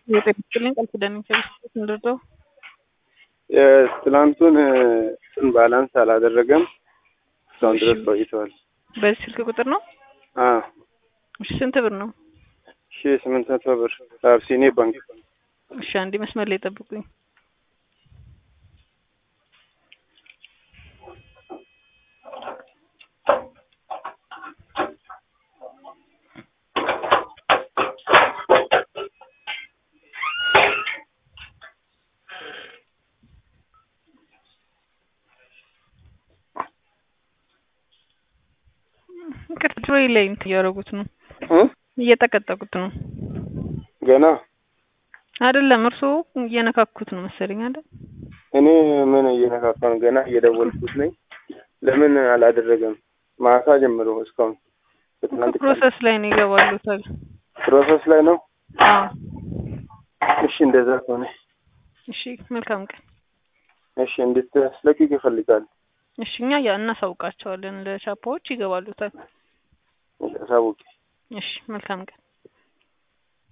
የጤና ይስጥልኝ ቃል ኪዳን ከቤተሰብ እንድርዳው የትላንቱን እንትን ባላንስ አላደረገም እስካሁን ድረስ ቆይተዋል። በዚህ ስልክ ቁጥር ነው? አዎ እሺ ስንት ብር ነው? ሺ ስምንት መቶ ብር ከአብሲኔ ባንክ እሺ አንዴ መስመር ላይ ጠብቁኝ። ቅርጽ ወይ ላይ እንትን እያደረጉት ነው እ እየጠቀጠቁት ነው ገና አይደለም። እርስዎ እየነካኩት ነው መሰለኝ አይደል? እኔ ምን እየነካካ ነው? ገና እየደወልኩት ነኝ። ለምን አላደረገም? ማታ ጀምሮ እስካሁን በትናንት ቀን ፕሮሰስ ላይ ነው ይገባሉታል። ፕሮሰስ ላይ ነው። አዎ እሺ እንደዛ ከሆነ እሺ፣ መልካም ቀን። እሺ እንድታስለቅቅ ይፈልጋል። እሺ እኛ ያ እናሳውቃቸዋለን ለቻፓዎች ይገባሉታል። ሳቡቂ እሺ፣ መልካም ቀን።